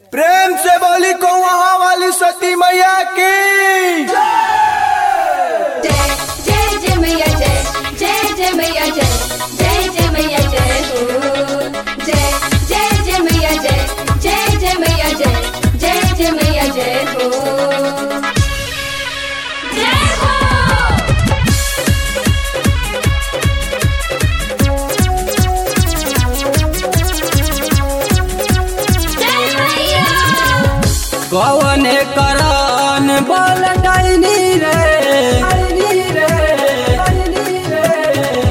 प्रेम से बोली को वहाँ वाली सती मैया की जय जय जय मैया जय जय जय मैया जय जय जय मैया जय हो जय जय जय मैया जय जय जय मैया जय जय जय मैया जय हो जय हो जय मैया कवने करन बल डैनी रे डैनी रे डैनी रे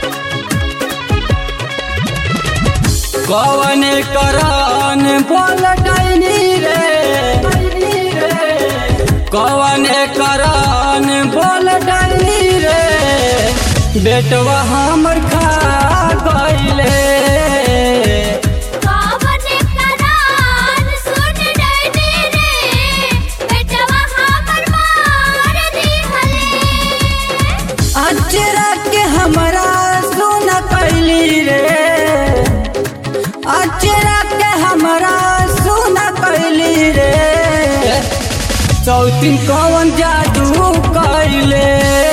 कवने करन बल डैनी रे डैनी रे कवने करन बल डैनी रे बेटवा हमर खा गइले कावने करान सुन डैनी रे बेटवा हमर मार दिहले अचरा के हमरा सुन कैली रे अचरा के हमरा सुन कैली रे चौथिन कौन जादू कैले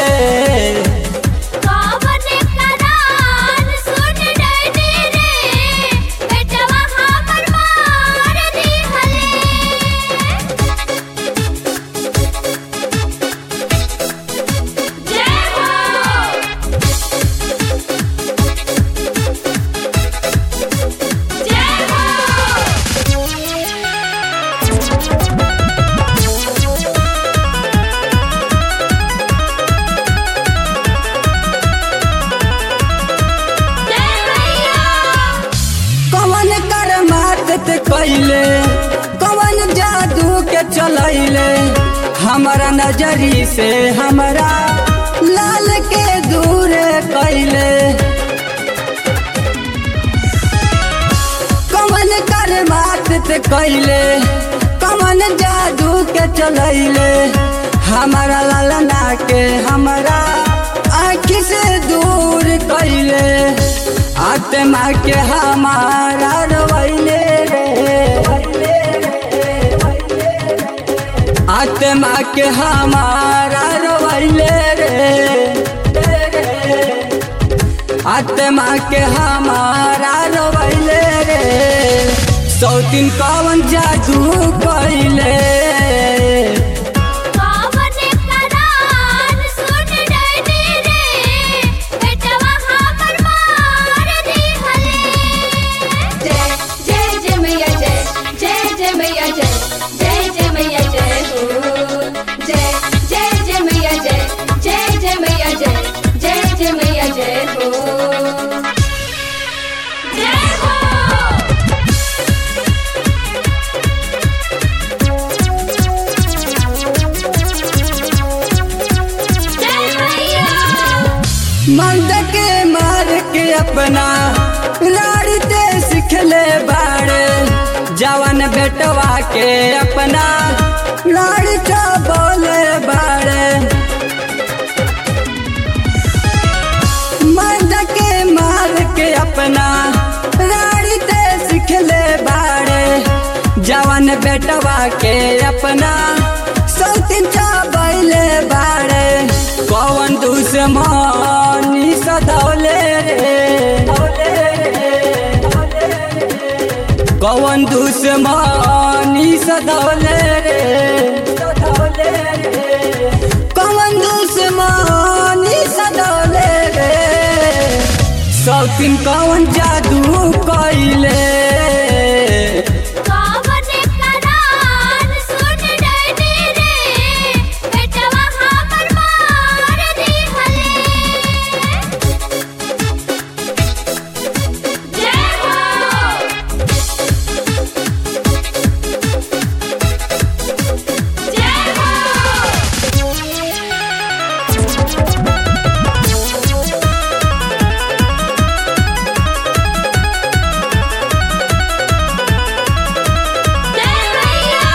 कावने करान सुन डैनी रे बेटवा हमर मार दिहले जय हो जय हो जय मैया कौन कर मात कैले कौन जादू के चलैले हमारा नजरी से हमरा लाल के दूर कैले कौन कर बात ते कैले कौन जादू के चलैले हमारा लालना के हमारा आँख से दूर कैले आत्मा के हमारा रोइले रे आत्मा के हमारा रोइले रे आत्मा के हमारा रोइले रे सौतीन कौन जादू कैले कावने करान सुन डैनी रे बेटवा हमर मार दिहले जय जय जय मैया जय जय जय मैया जय जय जय मैया जय हो जय जय जय मैया जय जय जय मैया जय जय जय मैया जय हो जय हो जय मैया मर्द के मार के अपना लाड़ते सिखले बाड़े जवन बेटवा के अपना लाड़का बोले बाड़े मर्द के मार के अपना लाड़ते सिखले बाड़े जवन बेटवा के अपना सौतिन चाबैले बाड़े कौन दुश्मनी सधौले रे कौन दुश्मनी सधौले रे कौन दुश्मनी सधौले रे सौतिन कौन जादू कैले कावने करान सुन डैनी रे बेटवा हमर मार दिहले जय हो जय हो जय मैया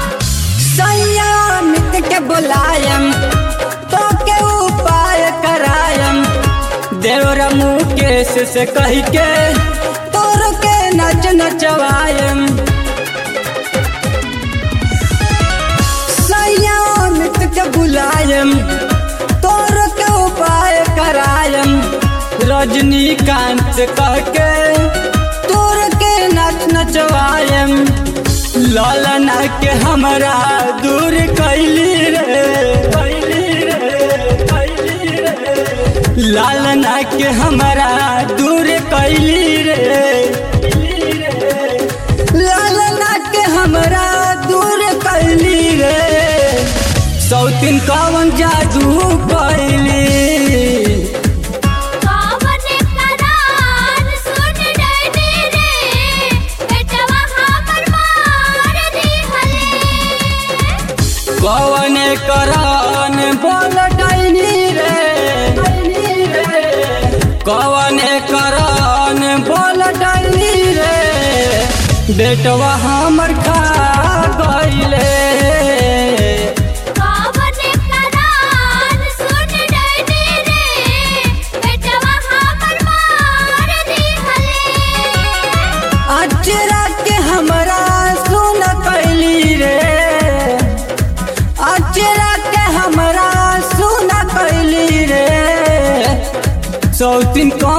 संयमित के बुलायम तो के उपाय करायम देवर मुकेश से कह के तोर के नच नचवायम से कह के तोर के नच नचवाएम लालना के हमरा दूर कैली रे कैली रे कैली रे लालना के हमरा दूर कैली रे लालना के हमरा दूर कैली रे सौतिन कवन जादू कैली कावन करान सुन डैनी रे बेटवा हमर मार दिहले कवन करन बोल डैनी रे कवन करन बोल डैनी रे बेटवा हमर खा गईले कावन करान सुन डैनी रे बेटवा हमर मार दिहले अचरा के हमरा सुन कैली रे अचरा के हमरा सुन कैली रे सौतिन कौन